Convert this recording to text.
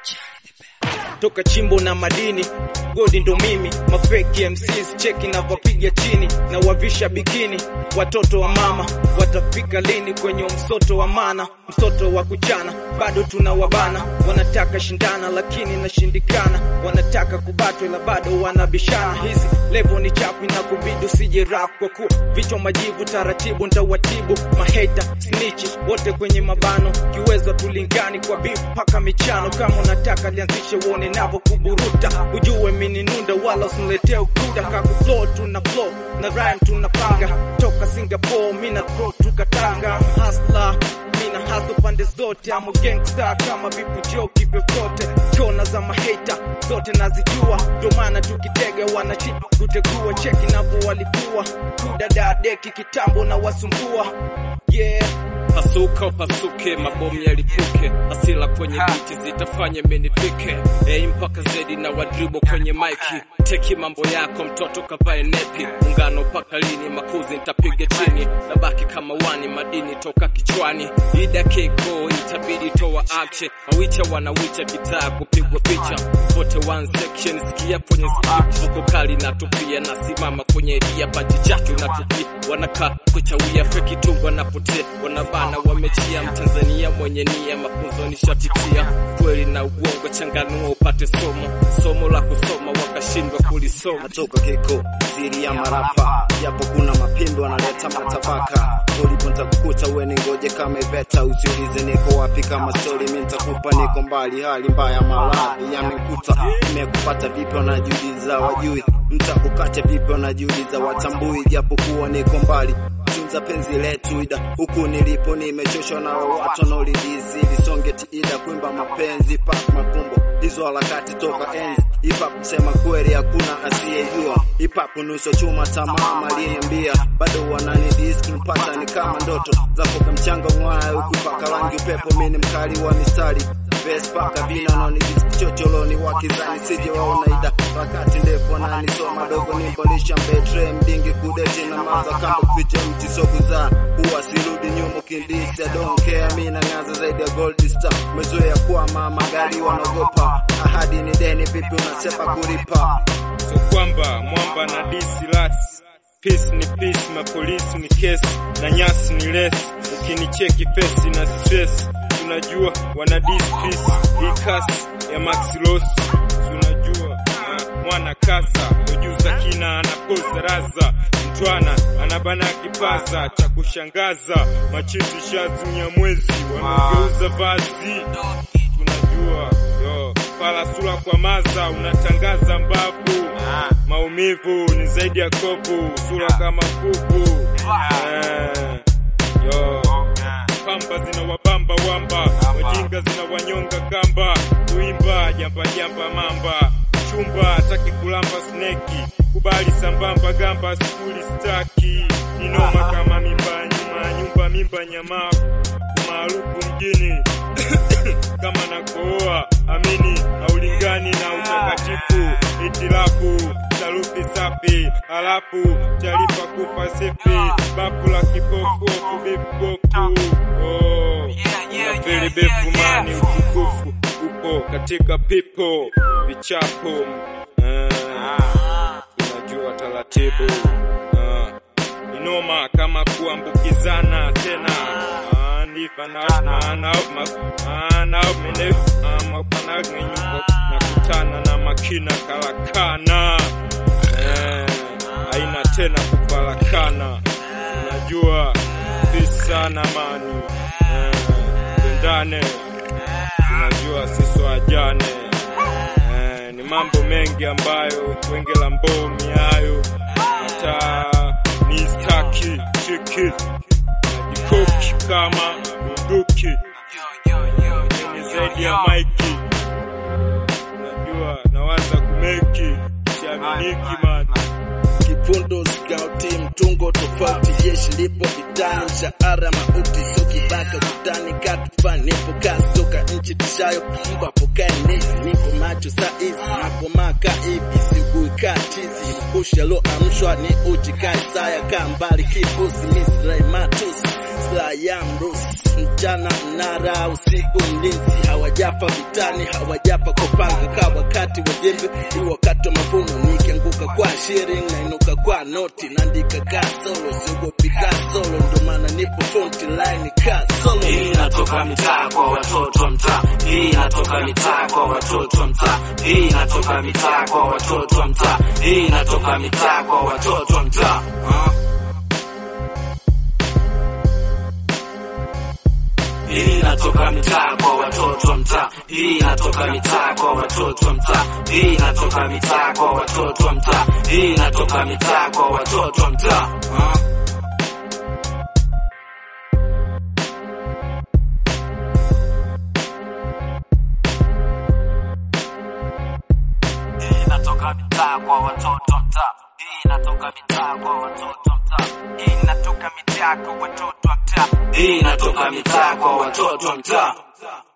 toka chimbo na madini godi ndo mimi mafeki MCs cheki na wapiga chini na wavisha bikini watoto wa mama watafika lini kwenye msoto wa mana msoto wa kuchana bado tuna wabana wanataka shindana lakini nashindikana wanataka kubatwa ila bado wanabishana hizi levo ni chapi na kubidi usije rap kwa kuwa vichwa majivu taratibu ntawatibu maheta snitchi wote kwenye mabano kiweza tulingani kwa beef paka michano kama unataka lianzishe uone navo kuburuta ujue mini nunda wala usiniletee ukuda kaku flow tuna flow na rhyme tunapanga toka Singapore mina throw tukatanga hustler mina hustle pande zote amo gangster kama vipu joki vyovyote kona za maheta zote nazijua ndo maana tukitega wanashindwa kutegua cheki navo walikuwa kudadadeki kitambo na wasumbua yeah Pasuka upasuke, mabomu yalipuke, asila kwenye biti zitafanya menifike. Ei mpaka zedi na wadribo kwenye maiki, teki mambo yako mtoto kavae nepi. Ungano mpaka lini? Makuzi nitapiga chini, nabaki kama wani madini toka kichwani. Ida keko itabidi toa action, mawicha wanawicha kitaa kupigwa picha. Wote one section, sikia kwenye skip, vuko kali natupia, nasimama kwenye dia paji chatu natupia, wanakaa kuchawia feki tungwa napotea, wanabana wamechia Mtanzania mwenye nia, mafunzo nishapitia, kweli na uongo changanua upate somo, somo la kusoma wakashindwa kulisoma. natoka keko siri ya marapa japo kuna mapindo analeta matabaka ulipo ntakukuta we ni ngoje kama iveta usiulize niko wapi kama stori mi ntakupa niko mbali hali mbaya maradhi yamekuta imekupata vipi wanajiuliza wajui mtakukate vipi wanajiuliza watambui japo kuwa niko mbali tunza penzi letu ida huku nilipo nimechoshwa na watu wanaolidisi lisonge tiida kuimba mapenzi pa makumbo hizo harakati toka enzi hip-hop kusema kweli hakuna asiyejua hip-hop nuso chuma tamaa maliniambia bado wanani disk mpata ni kama ndoto zafoka mchanga ngwaya huku paka rangi upepo mini mkali wa mistari Vespaka vina noni chocholoni wakizani sije waona ida wakati ndefu wananisoma dogo nimbolisha mbetre mdingi kudeti na maza kama kuficha mti sokuza huwa sirudi nyuma kindisi I don't care mi nang'aza zaidi ya gold star mezoea kuwa mama gari wanaogopa ahadi ni deni vipi unasepa kulipa so kwamba mwamba na disi lats Peace ni peace, mapolisi ni kesi na nyasi ni lesi. Ukinicheki pesi na stress, tunajua wana dis peace. Hii kasi ya Max Ross, tunajua ah, mwana kasa ujuza kina anakoza raza mtwana anabana kipaza cha kushangaza machizi shazimya mwezi wanageuza vazi tunajua yo pala sura kwa maza unatangaza mbavu maumivu ni zaidi ya kovu sura kama kuku eh, yo pamba zina wabamba wamba wajinga zina wanyonga kamba kuimba jamba jamba mamba chumba taki kulamba sneki kubali sambamba gamba skuli staki inoma kama mimba ya nyuma nyumba mimba nyamaa umaarufu mjini kama nakooa amini haulingani na utakatifu itilafu sarufi safi halafu taarifa kufa sifi bafu la kipofu ofu vipofu oh. nafili befu mani utukufu upo katika pipo vichapo eh, unajua taratibu ah. inoma kama kuambukizana tena Ah, nakutana na makina karakana eh, aina tena kufarakana unajua sana mani eh, pendane tunajua sisi wajane eh, ni mambo mengi ambayo wenge la mbomi hayo hata ni staki chiki najikoki kama bunduki ni zaidi ya maiki najua nawaza kumeki siaminiki mani kifundo skauti mtungo tofauti jeshi lipo vitani mshahara mauti so kibaka kutani katufa nipo kazi toka nchi tishayo mbapo kae nesi nipo macho saizi napo maka hivi sibui kaa chizi kusha lo amshwa ni uji kae saya kaa mbali kipusi misirai matusi saa ya mrusi, mchana mnara, usiku mlinzi. Hawajapa vitani, hawajapa kupanga, ka wakati wa jembe, ni wakati wa mavuno. Nikianguka kwa shiring, nainuka kwa noti, naandika ka solo, siogopi ka solo, ndo maana nipo front line ka solo. Hii inatoka mitaa kwa watoto wa mtaa. Hii inatoka mitaa kwa watoto wa mtaa. Hii inatoka mitaa kwa watoto wa mtaa. Hii inatoka mitaa kwa watoto wa mtaa. Ah. Hii inatoka mitaa kwa watoto wa mtaa. Hii inatoka mitaa kwa watoto wa mtaa. Hii inatoka mitaa kwa watoto wa mtaa. Hii inatoka mitaa kwa watoto wa mtaa. Ah. Hii inatoka mitaa kwa watoto wa mtaa. Hii inatoka mitaa kwa watoto wa mtaa. Hii inatoka mitaa kwa watoto wa mtaa. Hii inatoka mitaa kwa watoto wa mtaa.